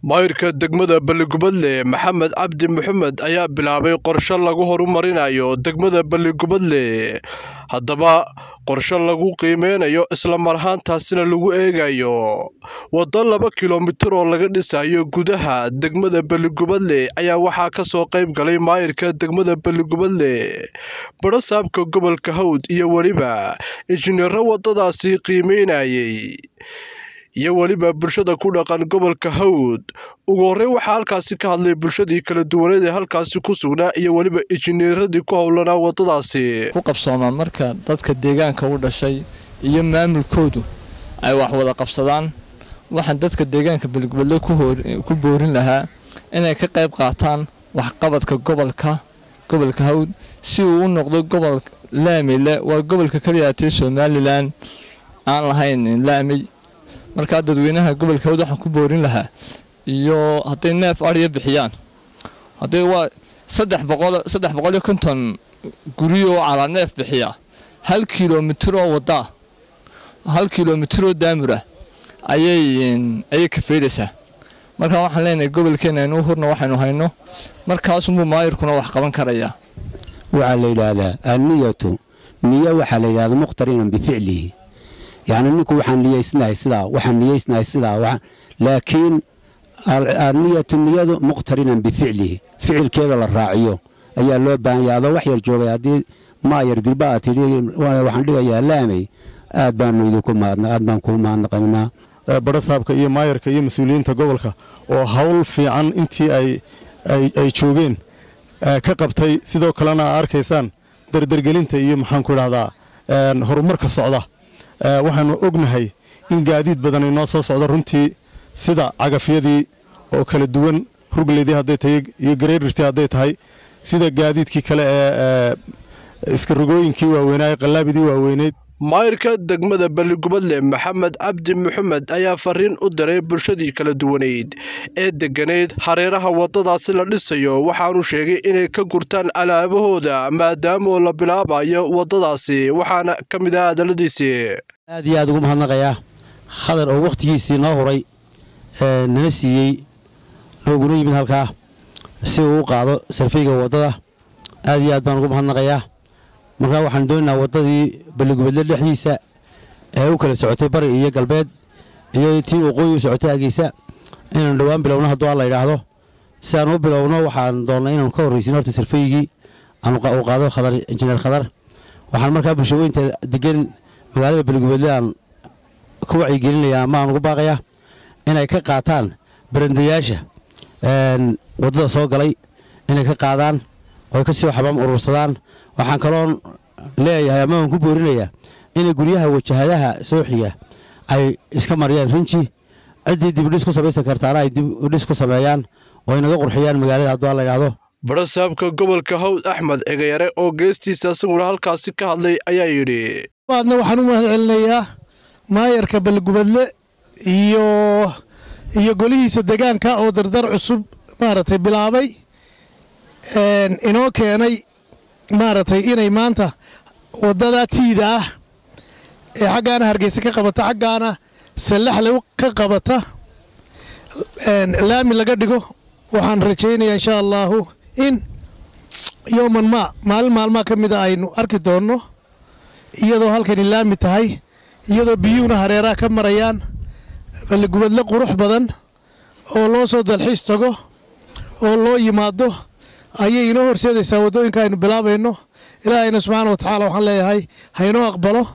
maayirka degmada balligubadle maxamed cabdi maxamed ayaa bilaabay qorshe lagu horumarinayo degmada balligubadle haddaba qorshe lagu qiimeynayo islamar ahaantaasina lagu eegayo waddo laba kilomitir oo laga dhisayo gudaha degmada balligubadle ayaa waxaa kasoo qayb galay maayirka degmada balligubadle barasaabka gobolka hawd iyo weliba injineero waddadaasi qiimeynayay iyo weliba bulshada ku dhaqan gobolka hawd ugu horey waxaa halkaasi ka hadlay bulshadii kala duwaneed ee halkaasi ku sugnaa iyo weliba injineeradii ku howlanaa waddadaasi ku qabsoomaa marka dadka deegaanka u dhashay iyo maamulkoodu ay wax wada qabsadaan waxaan dadka deegaanka balgubadle ku boorin lahaa inay ka qayb qaataan waxqabadka gobolka gobolka hawd si uu u noqdo gobol laamile waa gobolka kaliyaatee somalilan aan lahayn laami markaa dadweynaha gobolka hawd waxaan ku boorin lahaa iyo hadday neef adhiya bixiyaan hadday waa saddex boqol saddex boqol iyo konton guri oo calaa neef bixiya hal kilomitir oo waddaa hal kilomitir oo daamura ayay ayay kafeydaysaa markaa waxaan leenahay gobolkeena aynu hurna waxaynu hayno markaasunbuu maayirkuna wax qaban karayaa waxaa la yidhaahdaa anniyatu niyo waxaa la yidhahdaa muqhtarinan bificlihi yacni ninku waxaan niyeysnahay sidaa waxaan niyeysnahay sidaa laakiin anniyatu niyadu muqhtarinan bificlihi ficilkeeda la raaciyo ayaa loo baahan yahay adoo wax yar joogay haddii maayar dilba aad tidhi waxaan dhigayaa laamay aad baanu idinku mahadna aad baan kuu mahadnaqaynaa barasaabka iyo maayarka iyo mas-uuliyiinta gobolka oo hawl fiican intii ay joogeen ka qabtay sidoo kalena aa arkaysaan dardargelinta iyo maxaanku idhahdaa horumarka socda waxaanu ognahay in gaadiid badan inoo soo socdo runtii sida cagafyadii oo kala duwan hurgleydii hadday tahay iyo gareerirtii hadday tahay sida gaadiidkii kale ee iskarogooyinkii waaweynaa qallaabidii waaweyneyd maayirka degmada balligubadle maxamed cabdi maxamed ayaa fariin u diray bulshadii kala duwaneyd ee degganayd hareeraha waddadaasi la dhisayo waxaanu sheegay inay ka gurtaan alaabahooda maadaamoo la bilaabayo waddadaasi waxaana ka mid ah hadalladiisii aad iyo aad ugu mahadnaqayaa khadar oo wakhtigiisii noo huray nana siiyey nooguna yimid halkaa si uu u qaado sarfayga waddada aad iyo aad baan ugu mahadnaqayaa markaa waxaan doonaynaa waddadii balligubadle dhexdiisa ee u kala socotay bari iyo galbeed iyo tii waqooyi u socotay ageysa inaanu dhowaan bilowno hadduu alla yidhaahdo si aan u bilowno waxaan doonnay inaanu ka horraysin horta sarfaygii uu qaado khadar injineer khadar waxaan markaa bulshaweynta degan magaalada balligubadle aan ku wacyigelinayaa ama aan ugu baaqayaa inay ka qaataan barandayaasha waddada soo galay inay ka qaadaan oy ka sii xabaam urursadaan waxaan kaloon leeyahay ama aan ku boorinayaa inay guryaha wajahadaha soo xiga ay iska mariyaan rinji ciddii dibidhis ku samaysan kartaana ay dibidhis ku sameeyaan oo inaga qurxiyaan magaalada hadduu alla yidhaahdo barasaabka gobolka hawd axmed cigayare oo geestiisa isaguna halkaasi ka hadlay ayaa yidhi baadna waxaan u mahad celinayaa maayarka balgubadle iyo iyo golihiisa degaanka oo dardar cusub maaragtay bilaabay inoo keenay maaragtay inay maanta waddada tiida ah ee xaggaana hargeysa ka qabata xaggaana sallaxle ka qabata laami laga dhigo waxaan rajaynayaa inshaa allaahu in yowman maa maalin maalmaa ka mida aynu arki doonno iyadoo halkani laami tahay iyadoo biyuhuna hareeraha ka marayaan balligubadle qurux badan oo loo soo dalxiis tago oo loo yimaado ayay inoo horseedaysaa waddooyinka aynu bilaabayno ilaahayna subxaana wa tacaala waxaan leeyahay haynoo aqbalo